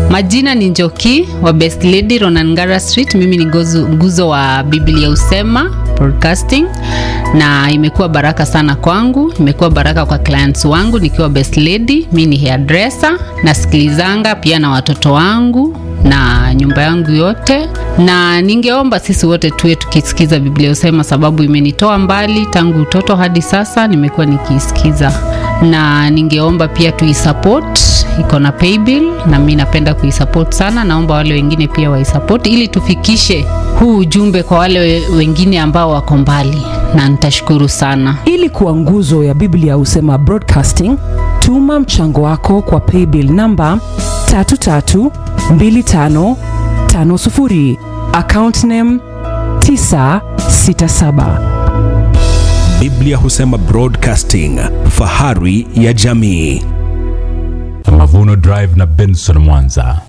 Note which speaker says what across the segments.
Speaker 1: Majina ni Njoki wa Best Lady Ronangara Street. Mimi ni gozu- nguzo wa Biblia Usema Broadcasting, na imekuwa baraka sana kwangu, imekuwa baraka kwa clients wangu nikiwa Best Lady. Mi ni hairdresser, nasikilizanga pia na watoto wangu na nyumba yangu yote, na ningeomba sisi wote tuwe tukisikiza Biblia Usema, sababu imenitoa mbali tangu utoto hadi sasa, nimekuwa nikiisikiza, na ningeomba pia tuisupport iko na paybill na mi napenda kuisupport sana. Naomba wale wengine pia waisupport ili tufikishe huu ujumbe kwa wale we- wengine ambao wako mbali, na nitashukuru sana.
Speaker 2: ili kuwa nguzo ya biblia husema broadcasting tuma mchango wako kwa paybill namba 332550 account name 967
Speaker 3: Biblia Husema Broadcasting, fahari ya jamii.
Speaker 4: Mavuno Drive na Benson Mwanza.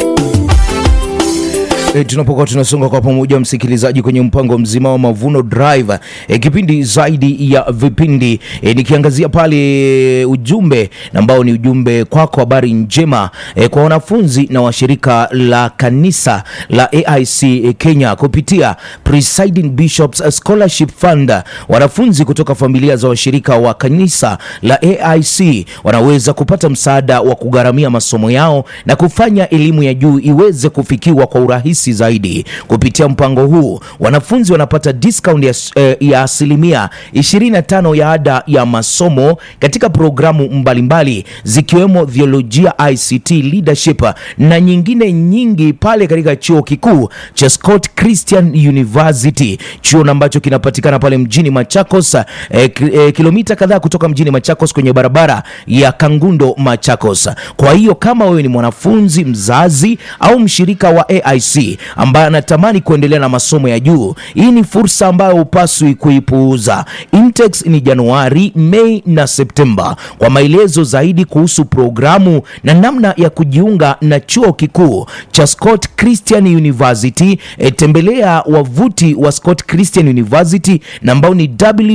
Speaker 5: E, tunapokuwa tunasonga kwa pamoja msikilizaji kwenye mpango mzima wa Mavuno Drive e, kipindi zaidi ya vipindi e, nikiangazia pale ujumbe na ambao ni ujumbe kwako, habari njema e, kwa wanafunzi na washirika la kanisa la AIC e, Kenya kupitia Presiding Bishops Scholarship Fund. Wanafunzi kutoka familia za washirika wa kanisa la AIC wanaweza kupata msaada wa kugharamia masomo yao na kufanya elimu ya juu iweze kufikiwa kwa urahisi zaidi. Kupitia mpango huu, wanafunzi wanapata discount ya, eh, ya asilimia 25 ya ada ya masomo katika programu mbalimbali zikiwemo theolojia, ICT, leadership na nyingine nyingi pale katika chuo kikuu cha Scott Christian University, chuo na ambacho kinapatikana pale mjini Machakos, eh, ki- eh, kilomita kadhaa kutoka mjini Machakos kwenye barabara ya Kangundo Machakos. Kwa hiyo kama wewe ni mwanafunzi, mzazi au mshirika wa AIC ambaye anatamani kuendelea na masomo ya juu, hii ni fursa ambayo hupaswi kuipuuza. Intex ni Januari, Mei na Septemba. Kwa maelezo zaidi kuhusu programu na namna ya kujiunga na chuo kikuu cha Scott Christian University, e, tembelea wavuti wa Scott Christian University na ambao ni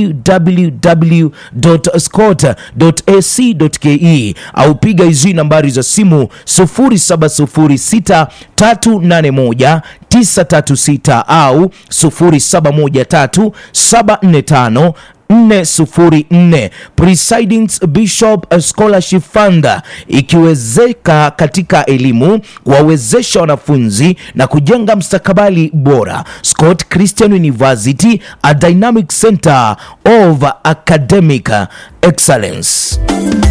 Speaker 5: www.scott.ac.ke au piga hizi nambari za simu 0706 381 936 au 0713 745 404 Presiding Bishop Scholarship Fund ikiwezeka katika elimu kuwawezesha wanafunzi na kujenga mstakabali bora. Scott Christian University, a dynamic center of academic excellence.